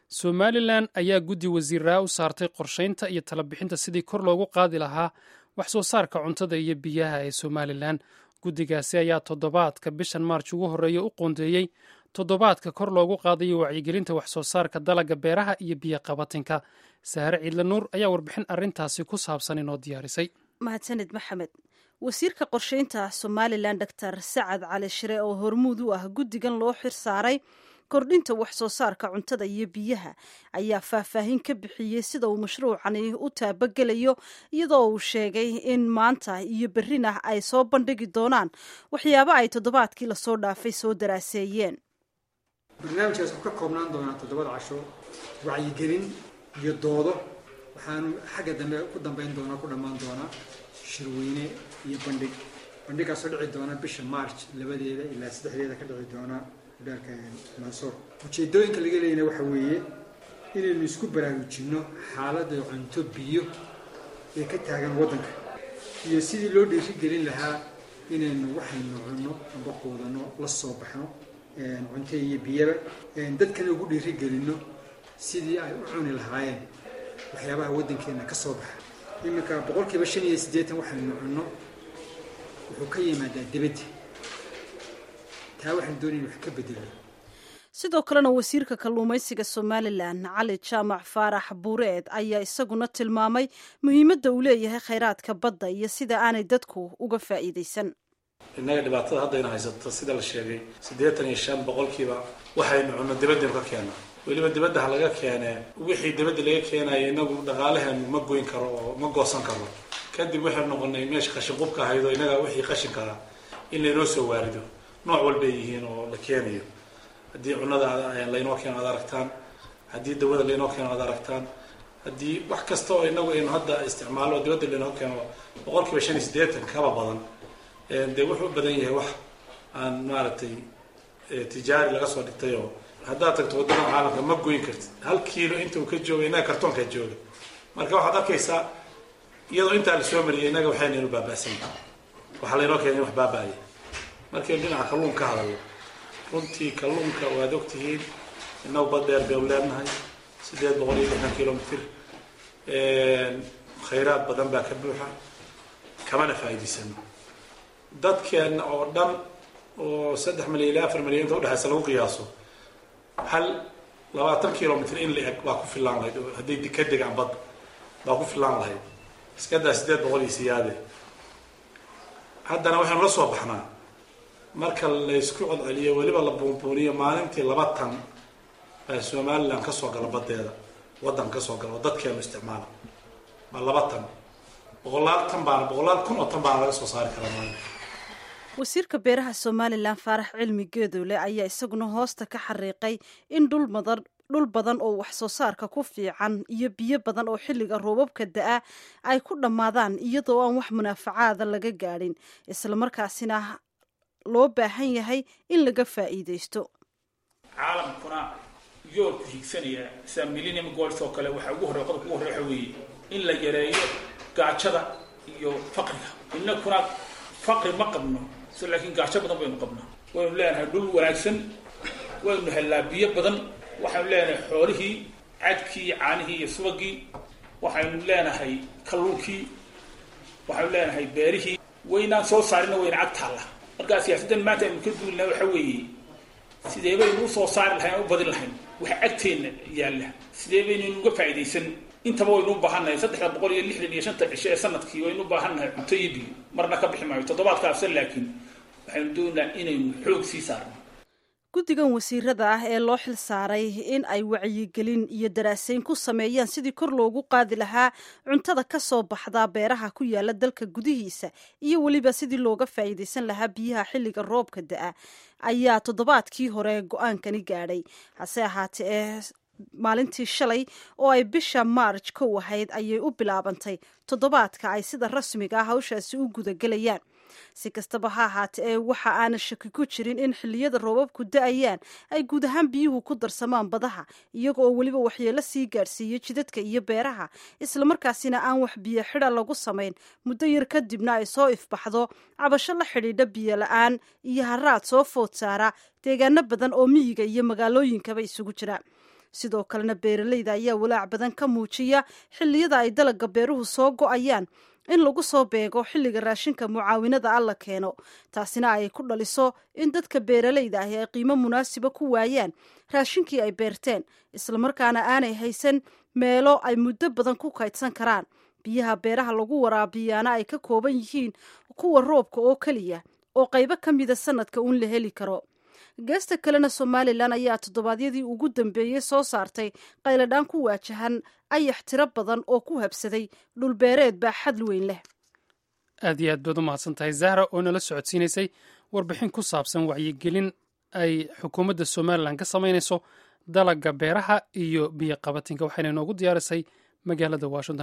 somalilan ayaa guddi wasiiraa u saartay qorshaynta iyo talabixinta sidii kor loogu qaadi lahaa wax soo saarka cuntada iyo biyaha ee somalilan guddigaasi ayaa toddobaadka bishan maarj ugu horreeya u qoondeeyey toddobaadka kor loogu qaadayo wacyigelinta wax soo saarka dalagga beeraha iyo biyo qabatinka sahare ciidle nuur ayaa warbixin arrintaasi ku saabsan inoo diyaarisay mahadsaned maxamed wasiirka qorshaynta somalilan doctor sacad cali shire oo hormuud u ah guddigan loo xir saaray kordhinta wax soo saarka cuntada iyo biyaha ayaa faahfaahin ka bixiyey sida uu mashruucani u taabagelayo iyadoo uu sheegay in maanta iyo berrina ay soo bandhigi doonaan waxyaabo ay toddobaadkii lasoo dhaafay soo daraaseeyeen barnaamijkaas wuxuu ka koobnaan doonaa toddobada casho wacyigelin iyo doodo waxaanu xagga dambe ku dambeyn doonaa ku dhammaan doonaa shirweyne iyo bandhig bandhigaasoo dhici doona bisha march labadeeda ilaa saddexdeeda ka dhici doona udhaalka mansoor ujeedooyinka laga leeyana waxa weeye inaynu isku baraarujinno xaaladda cunto biyo ee ka taagan waddanka iyo sidii loo dhiirigelin lahaa inaynu waxaynu cunno amba quudanno la soo baxno cunto iyo biyaba dadkana ugu dhiirigelinno sidii ay u cuni lahaayeen waxyaabaha waddankeenna ka soo baxa iminka boqolkiiba shan iyo siddeetan waxaynu cunno wuxuu ka yimaadaa dibadda taa waxaan doonayna wax ka bedelno sidoo kalena wasiirka kalluumaysiga somalilan cali jaamac faarax buureed ayaa isaguna tilmaamay muhiimadda uu leeyahay khayraadka badda iyo sida aanay dadku uga faa'iidaysan innaga dhibaatada haddayna haysato sida la sheegay siddeetan iyo shan boqolkiiba waxaynu cunno dibadaynu ka keena weliba dibadda ha laga keenee wixii dibadda laga keenaya inagu dhaqaalaheenu ma goyn karo oo ma goosan karo kadib waxaynu noqonay meesha qashin qubka ahayd oo innaga wixii qashinkaa in laynoo soo waarido nooc walbay yihiin oo la keenayo haddii cunada laynoo keeno ad aragtaan haddii dawada laynoo keeno ad aragtaan haddii wax kasta oo inagu aynu hadda isticmaalo oo dibadda laynoo keeno boqolkiiba shan iyo siddeetan kaba badan dee wuxuu u badan yahay wax aan maaragtay tijaari laga soo dhigtay oo haddaad tagto waddada caalamka ma goyn kartid hal kiilo inta uu ka jooga innaga kartoonkaa jooga marka waxaad arkaysaa iyadoo intaa la soo mariyay innaga waxaynaynu baaba'san waxaa laynoo keenay in wax baaba'aya markaynu dhinaca kalluun ka hadalno runtii kalluunka waad ogtihiin innagu bad dheer baynu leenahay siddeed boqol iyo lixdan kilomitr khayraad badan baa ka buuxa kamana faa'iidaysano dadkeenna oo dhan oo saddex milyan ilaa afar milyan inta udhexaysa lagu qiyaaso hal labaatan kilomitr in la eg baa ku filaan lahayd oo hadday ka degaan badda baa ku filaan lahayd iskadaa siddeed boqol iyo siyaade haddana waxaynu la soo baxnaa marka laysku codceliyo weliba la buunbuuniyo maalintii laba tan baa somalilan ka soo gala baddeeda waddanka ka soo gala oo dadkeenu isticmaala baa laba tan boqolaal tan baana boqolaal kun oo tan baana laga soo saari karaa maalinka wasiirka beeraha somalilan faarax cilmi geedoole ayaa isaguna hoosta ka xariiqay in dhul madan dhul badan oo wax soo saarka ku fiican iyo biyo badan oo xilliga roobabka da-a ay ku dhammaadaan iyadoo aan wax munaafacaada laga gaadhin islamarkaasina loo baahan yahay in laga faa'iidaysto caalamkuna yoolku higsanaya sida millennium goals oo kale waxaa ugu horey qodobka ugu horey waxa weeye in la yareeyo gaajada iyo faqriga innakuna faqri ma qabno so laakiin gaajo badan baynu qabnaa waynu leenahay dhul wanaagsan waynu hellaa biyo badan waxaynu leenahay xoolihii cadkii caanihii iyo subagii waxaynu leenahay kalluunkii waxaynu leenahay beerihii waynaan soo saarina wayna cag taalla markaa siyaasaddan maanta aynu ka duulina waxa weeye sidee baynu usoo saari lahayn aan u badin lahayn waxa agteenna yaalla sidee baynaynu uga faa'iidaysan intaba waynu u baahannahay saddexda boqol iyo lixdan iyo shanta cisho ee sanadkii waynu u baahannahay cunto iyo biyo marna ka bixi maayo toddobaadkaasa laakiin waxaynu doonaynaa inaynu xoog sii saarno guddigan wasiirada ah ee loo xil saaray in ay wacyigelin iyo daraasayn ku sameeyaan sidii kor loogu qaadi lahaa cuntada ka soo baxdaa beeraha ku yaala dalka gudihiisa iyo weliba sidii looga faa'iidaysan lahaa biyaha xilliga roobka da-a ayaa toddobaadkii hore go-aankani gaadhay hase ahaatee ee maalintii shalay oo ay bisha maarj kow ahayd ayay u bilaabantay toddobaadka ay sida rasmiga ah hawshaasi u gudagelayaan si kastaba ha ahaate ee waxa aana shaki ku jirin in xilliyada roobabku da-ayaan ay guud ahaan biyuhu ku darsamaan badaha iyaga oo weliba waxyeelo sii gaadhsiiyo jidadka iyo beeraha islamarkaasina aan wax biyo xida lagu samayn muddo yar kadibna ay soo ifbaxdo cabasho la xidhiidha biyo la-aan iyo haraad soo food saara deegaano badan oo miyiga iyo magaalooyinkaba isugu jira sidoo kalena beeralayda ayaa walaac badan ka muujiya xilliyada ay dalaga beeruhu soo go-ayaan in lagu soo beego xilliga raashinka mucaawinada alla keeno taasina ay ku dhaliso in dadka beeralayda ahi ay qiimo munaasiba ku waayaan raashinkii ay beerteen islamarkaana aanay haysan meelo ay muddo badan ku kaydsan karaan biyaha beeraha lagu waraabiyaana ay ka kooban yihiin kuwa roobka oo keliya oo qaybo ka mida sanadka uun la heli karo geesta kalena somalilan ayaa toddobaadyadii ugu dambeeyey soo saartay qayladhaan ku waajahan ayax tiro badan oo ku habsaday dhulbeereed baa xad weyn leh aad iyo aad baad u mahadsan tahay zahra oo nala socodsiinaysay warbixin ku saabsan wacyigelin ay xukuumadda somalilan ka samaynayso dalaga beeraha iyo biyo qabatinka waxayna inoogu diyaarisay magaalada washington